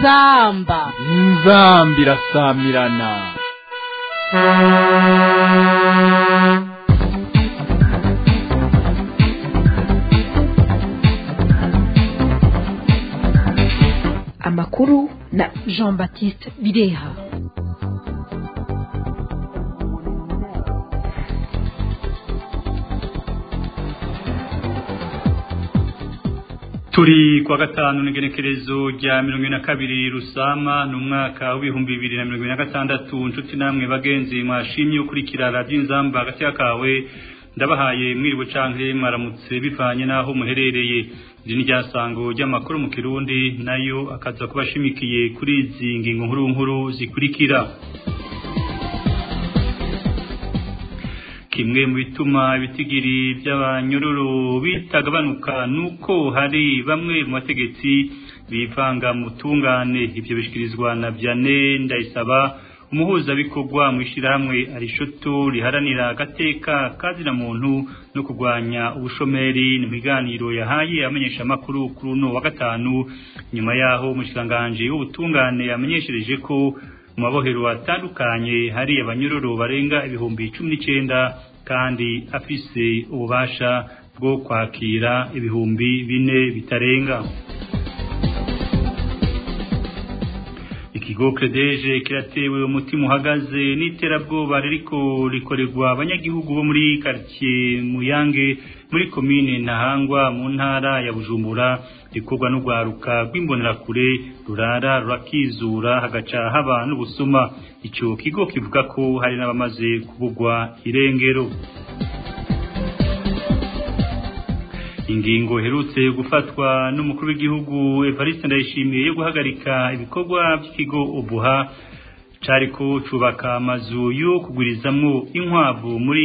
inzamba inzamba irasamirana amakuru na jean baptiste bireha turi kwa gatanu n'igenekerezo rya mirongo ine na kabiri rusama ni umwaka w'ibihumbi bibiri na mirongo ine na gatandatu nshuti namwe bagenzi mwashimye ukurikira radiyo inzamba hagati kawe ndabahaye mwiriwe canke mwaramutse bivanye n'aho muherereye iri ni ryasango ry'amakuru mu kirundi nayo akaza kuba ashimikiye kuri izi ngingo nkuru nkuru zikurikira kimwe mu bituma ibitigiri by'abanyururu bitagabanuka nuko hari bamwe mu bategetsi bivanga mu tungane ibyo bishikirizwa na Vianney Ndayisaba umuhuzabikorwa mu ishyirahamwe arishoto riharanira agateka kazina muntu no kurwanya ubushomeri ni biganiro yahaye amenyesha amakuru kuri uno wa gatanu nyuma yaho umushikiranganji w'ubutungane yamenyeshereje ko mu mabohero atandukanye hari abanyururu barenga ibihumbi cumi n'icyenda kandi afise ububasha bwo kwakira ibihumbi bine bitarenga ikigo credeje kiratewe umutima uhagaze n'iterabwoba ririko rikorerwa abanyagihugu bo muri quartier Muyange muri komine Ntahangwa mu ntara ya Bujumbura rikorwa n'ugwaruka rw'imbonerakure rurara rurakizura hagaca haba n'ubusuma ico kigo kivuga ko hari n'abamaze kubugwa irengero ingingo herutse gufatwa n'umukuru w'igihugu Evariste Ndayishimiye yo guhagarika ibikorwa by'ikigo ubuha cariko cubaka amazu yo kugurizamwo inkwavu muri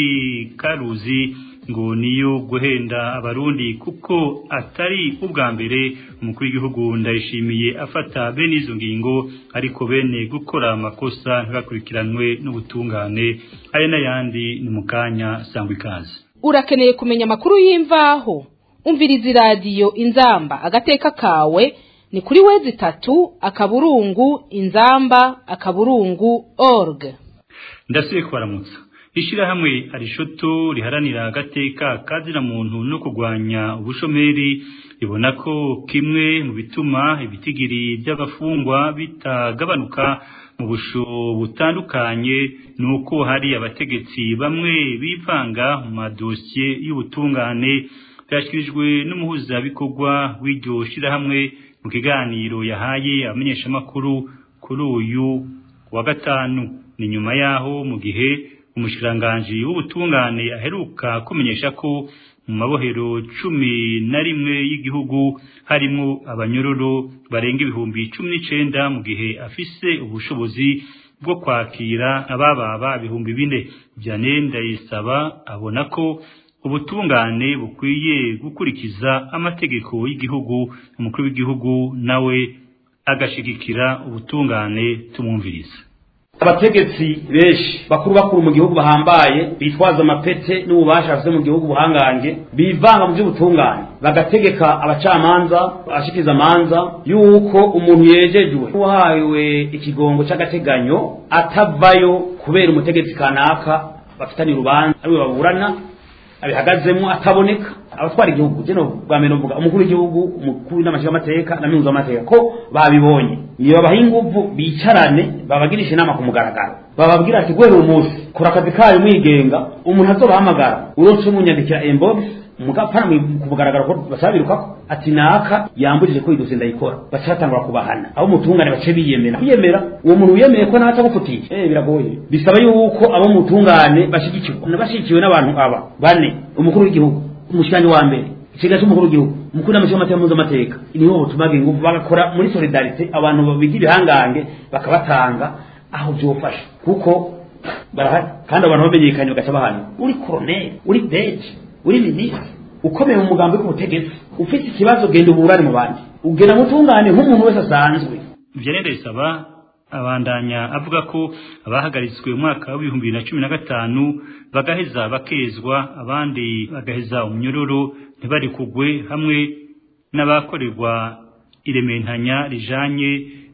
Karuzi ngo niyo guhenda abarundi kuko atari ubwa mbere umukuru w'igihugu Ndayishimiye afata bene izo ngingo ariko bene gukora amakosa ntibakurikiranwe n'ubutungane aya n'ayandi ni mu kanya sangwa ikaze urakeneye kumenya amakuru y'imvaho umviriza iradiyo inzamba agateka kawe ni kuri wezi itatu akaburungu inzamba akaburungu org ndasubiye kubaramutsa ishyirahamwe arishoto riharanira agateka kazira muntu no kurwanya ubushomeri ribona ko kimwe mu bituma ibitigiri by'abafungwa bitagabanuka mu busho butandukanye ni uko hari abategetsi bamwe bivanga mu madosiye y'ubutungane byashyikirijwe n'umuhuzabikorwa w'iryo shyirahamwe mu kiganiro yahaye abamenyeshamakuru kuri uyu wa gatanu ni nyuma yaho mu gihe umushikiranganji w'ubutungane aheruka kumenyesha ko mu mabohero cumi na rimwe y'igihugu harimo abanyororo barenga ibihumbi cumi n'icenda mu gihe afise ubushobozi bwo kwakira abababa ibihumbi bine Vianney Ndayisaba abona ko ubutungane bukwiye gukurikiza amategeko y'igihugu umukuru w'igihugu nawe agashigikira ubutungane tumwumviriza abategetsi benshi bakuru bakuru mu gihugu bahambaye bitwaza amapete n'ububasha bafite mu gihugu buhangange bivanga mu by'ubutungane bagategeka abacamanza abashikiriza amanza yuko umuntu yejejwe uhawe ikigongo cy'agateganyo atavayo kubera umutegetsi kanaka bafitanye urubanza ariwe baburana abihagazemo ataboneka abatwara igihugu jeno bwa mbere mvuga umukuru w'igihugu umukuru n'amashyaka amateka na minzu amateka ko babibonye niyo babaha ingufu bicarane babagirisha inama ku mugaragaro bababwira ati guhera umunsi kora akazi kayo mwigenga umuntu azobahamagara urose umunyandikira inbox mugapana ku mugaragaro ko basabirukako ati naka yambujije ko idose ndayikora baca batangura kubahana abo mutungane bace biyemera kwiyemera uwo muntu wiyemeye ko naca gufutiye eh biragoye bisaba yuko abo mutungane bashigikirwa bashigikiwe n'abantu aba bane umukuru w'igihugu umushikiranyi wa mbere ikiga cy'umukuru w'igihugu umukuru n'amashyaka amateka mpuzamamateka niho butumaga ingufu bagakora muri solidarite abantu bigira ibihangange bakabatanga aho byofasha kuko barahari kandi abantu bamenyekanye bagaca bahana uri koroneri uri deje uri minisitiri ukomeye mu mugambi w'ubutegetsi ufite ikibazo genda uburane mu bandi ugena mutungane nk'umuntu wese asanzwe Vianney Ndayisaba abandanya avuga ko abahagaritswe mu mwaka w'ibihumbi bibiri na cumi na gatanu bagaheza bakezwa abandi bagaheza umunyururu ntibari kugwe hamwe n'abakorerwa irementanya rijanye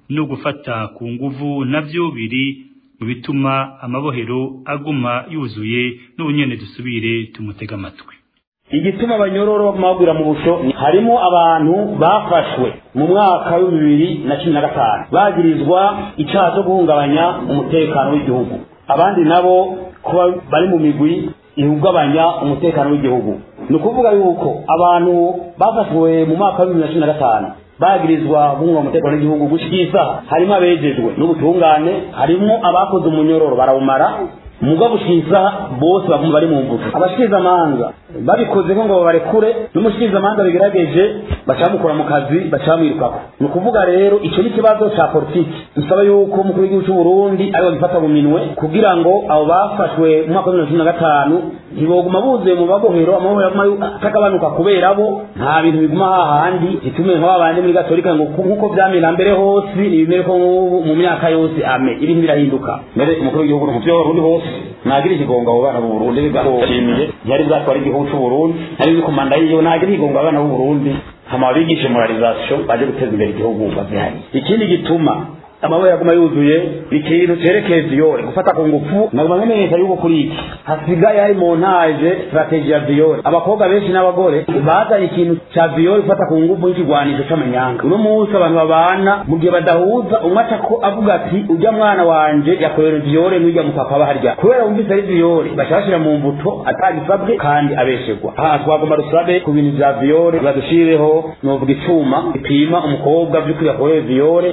no gufata ku nguvu navyo biri mu bituma amabohero aguma yuzuye n'ubunyene dusubire tumutega amatwi igituma abanyororo baguma mu busho harimo abantu bafashwe mu mwaka wa bibiri na cumi na gatanu bagirizwa icyaha cyo guhungabanya umutekano w'igihugu abandi nabo kuba bari mu migwi ihungabanya umutekano w'igihugu ni ukuvuga yuko abantu bafashwe mu mwaka wa bibiri na cumi na gatanu bagirizwa guhunga umutekano w'igihugu gushyikiza harimo abejejwe n'ubutungane harimo abakoze umunyororo barawumara muga bushiza bose baguma bari mu mvugo abashikiriza amanza babikoze ngo babarekure n'umushikiriza amanza bigerageje bacamukura mu kazi bacamwirukako ni ukuvuga rero icyo ni ikibazo ca politiki dusaba yuko umukuru w'igihugu cy'u Burundi ari bagifata mu minwe kugira ngo abo bafashwe mu mwaka wa bibiri na cumi na gatanu ntiboguma buzuye mu mabohero amabohero aguma atagabanuka kubera bo nta bintu biguma hahandi gitume nka babandi muri gatolika ngo nk'uko vyamera mbere hose ibimere ko mu myaka yose ame ibintu birahinduka mbere umukuru w'igihugu mu vyo Burundi hose nagira ikigongo abo bana b'u Burundi bashimiye ntiyari bwatwara igihugu cy'u Burundi ntari bikomanda yiyo nagira ikigongo abana b'u Burundi hama bigishe moralisation baje guteza imbere igihugu bazihari ikindi gituma amabuye yaguma yuzuye ikintu cerekeye viyore gufata ku ngufu naguma nkemenyesha yuko kuri iki hasigaye hari montage strategy ya viyore abakobwa benshi n'abagore bazanye ikintu ca viyore gufata ku ngufu n'ikigwanisho c'amanyanga uno munsi abantu babana mu gihe badahuza umwe aca ko avuga ati urya mwana wanje yakorewe viyore n'urya mupapa aba harya kubera wumvise ari viyore baca bashira mu mbuto atagisabwe kandi abeshegwa aha twagomba dusabe ku bintu vya viyore badushireho novuga icuma gipima umukobwa vy'ukuri yakorewe viyore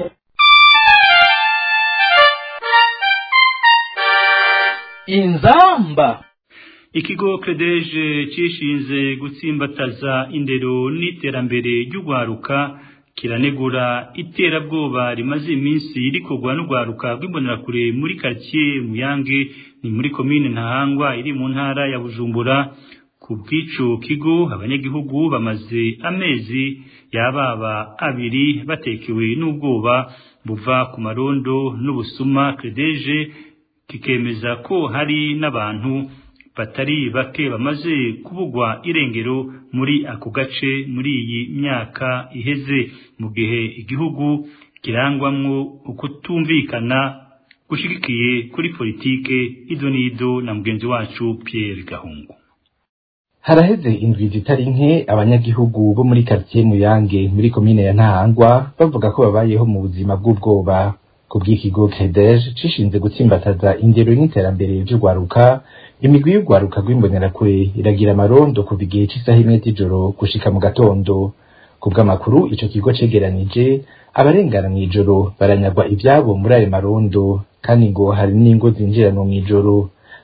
inzamba ikigo credeje cishinze gutsimbataza indero n'iterambere ry'ugwaruka kiranegura iterabwoba rimaze iminsi rikorwa n'ugwaruka rw'imbonerakure muri quartier Muyange ni muri komine Ntahangwa iri mu ntara ya Bujumbura ku bw'ico kigo abanyagihugu bamaze amezi yababa abiri batekewe n'ubwoba buva ku marondo n'ubusuma credeje kikemeza ko hari n'abantu batari bake bamaze kubugwa irengero muri ako gace muri iyi myaka iheze mu gihe igihugu kirangwamwo ukutumvikana gushigikiye kuri politike ido n'ido na mugenzi wacu Pierre Gahungu haraheze indwi zitari nke abanyagihugu bo muri quartier Muyange muri komine ya Ntahangwa bavuga ko babayeho mu buzima bw'ubwoba ku bw'ikigo CREDEJ cishinze gutsimbataza indero n'iterambere ry'urwaruka imigwi y'urwaruka rw'imbonerakure iragira amarondo kuva igihe c'isaha imwe z'ijoro gushika mu gatondo ku bw'amakuru ico kigo cegeranije abarengana mw'ijoro baranyagwa ivyabo muri ayo marondo kandi ngo hari n'ingo zinjiranwa mw'ijoro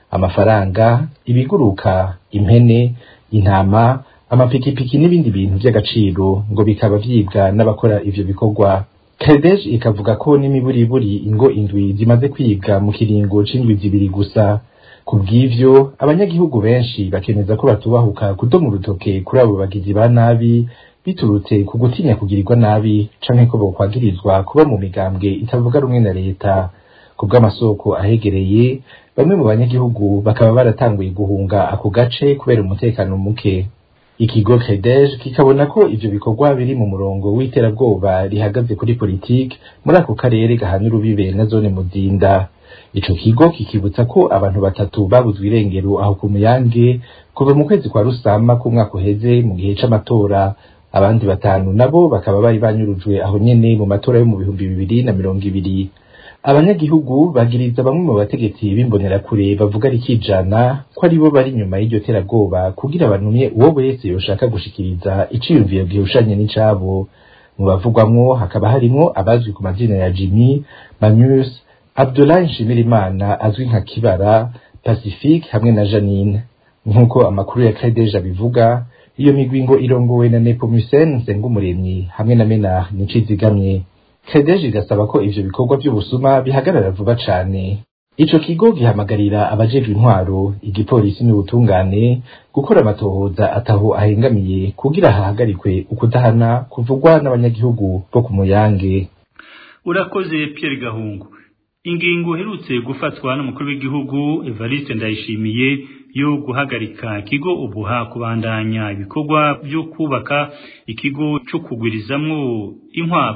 amafaranga ibiguruka impene intama amapikipiki n'ibindi bintu vy'agaciro ngo bikaba vyibwa n'abakora ivyo bikorwa Kadesh ikavuga ko n'imiburiburi ingo indwi zimaze kwibwa mu kiringo c'indwi zibiri gusa ku bw'ivyo abanyagihugu benshi bakemeza ko batubahuka kudoma urutoke kuri abo bagizi ba nabi biturutse ku gutinya kugirirwa nabi canke ko bokwagirizwa kuba mu migambwe itavuga rumwe na leta ku bw'amasoko ahegereye bamwe mu banyagihugu bakaba baratanguye guhunga ako gace kubera umutekano muke ikigo CREDEJ kikabona ko ivyo bikorwa biri mu murongo w'iterabwoba rihagaze kuri politiki muri ako karere gahana urubibe na zone Muzinda ico kigo kikibutsa ko abantu batatu babuzwe irengero aho ku Muyange kuva mu kwezi kwa Rusama k'umwaka uheze mu gihe c'amatora abandi batanu nabo bakaba bari banyurujwe aho nyene mu matora yo mu bihumbi bibiri na mirongo ibiri abanyagihugu bagiriza bamwe mu bategetsi b'imbonerakure bavuga rikijana ko aribo bari inyuma y'iryo terabwoba kugira banumye uwo wese yoshaka gushikiriza iciyumviro gihushanye n'icabo mu bavugwamwo hakaba harimwo abazwi ku mazina ya Jimmy Manus Abdoulaye Nshimirimana azwi nka Kibara Pacifique hamwe na Janine nk'uko amakuru ya Credeja bivuga iyo migwi ngo irongowe na Nepomucene Nsengumuremyi hamwe na Menard Ncizigamye Credeje igasaba ko ivyo bikorwa by'ubusuma bihagarara vuba cane ico kigo gihamagarira abajejwe intwaro igipolisi n'ubutungane gukora amatohoza ataho ahengamiye kugira hahagarikwe ukudahana kuvugwa n'abanyagihugu bo ku muyange urakoze Pierre Gahungu ingingo iherutse gufatwa n'umukuru w'igihugu Evariste Ndayishimiye yo guhagarika ikigo ubuha kubandanya ibikorwa byo kubaka ikigo cyo kugwirizamwo inkwavu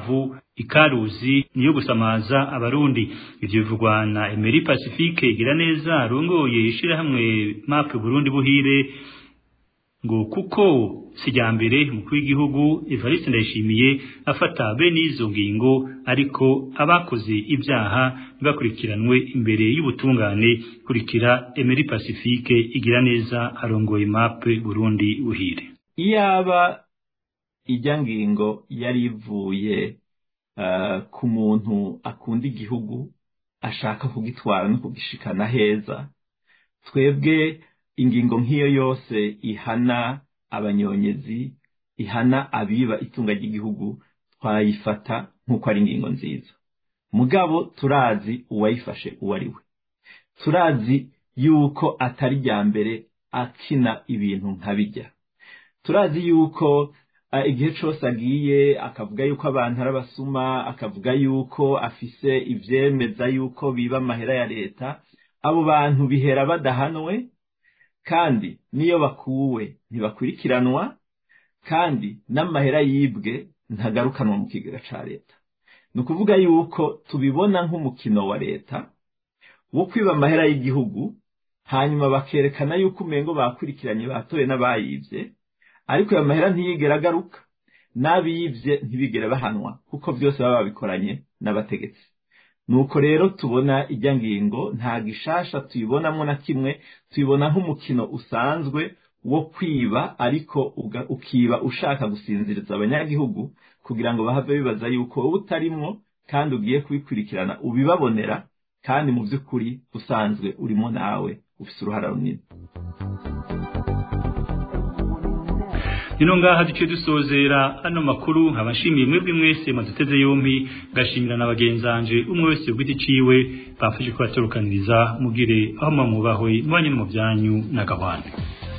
ikaruzi niyo gusamaza abarundi ivyo bivugwa na Emery Pacifique igira neza arongoye ishirahamwe MAP Burundi buhire ngo kuko sijambere umukuru w'igihugu Evariste Ndayishimiye afata bene izo ngingo ariko abakoze ibyaha ntibakurikiranwe imbere y'ubutungane kurikira Emery Pacifique igira neza arongoye MAP Burundi buhire iyaba ijya ngingo yari ivuye ku muntu akunda igihugu ashaka kugitwara no kugishikana heza twebwe ingingo nk'iyo yose ihana abanyonyezi ihana abiba itunga ry'igihugu twayifata nk'uko ari ingingo nziza mugabo turazi uwayifashe uwo ari we turazi yuko atari rya mbere akina ibintu nka bijya turazi yuko igihe cyose agiye akavuga yuko abantu ari abasuma akavuga yuko afise ibyemeza yuko biba amahera ya leta abo bantu bihera badahanwe kandi n'iyo bakuwe ntibakurikiranwa kandi n'amahera yibwe ntagarukanwa mu kigega cya leta ni ukuvuga yuko tubibona nk'umukino wa leta wo kwiba amahera y'igihugu hanyuma bakerekana yuko umengo bakurikiranye batoye n'abayibye ariko ayo mahera ntiyigera agaruka n'abibye ntibigere bahanwa kuko byose baba babikoranye n'abategetsi nuko rero tubona ijya ngingo nta gishasha tuyibonamo na kimwe tuyibona nk'umukino usanzwe wo kwiba ariko ukiba ushaka gusinziriza abanyagihugu kugira ngo bahave bibaza yuko wowe utarimwo kandi ugiye kubikurikirana ubibabonera kandi mu by'ukuri usanzwe urimo nawe ufite uruhara runini Nino ngaha duce dusozera ano makuru nkabashimiye mwebwe mwese maduteze yompi ngashimira na bagenzanje umwe wese ugiti ciwe bafashe kubatorokaniriza mugire aho mwamubahwe mwanye mu byanyu na gahwana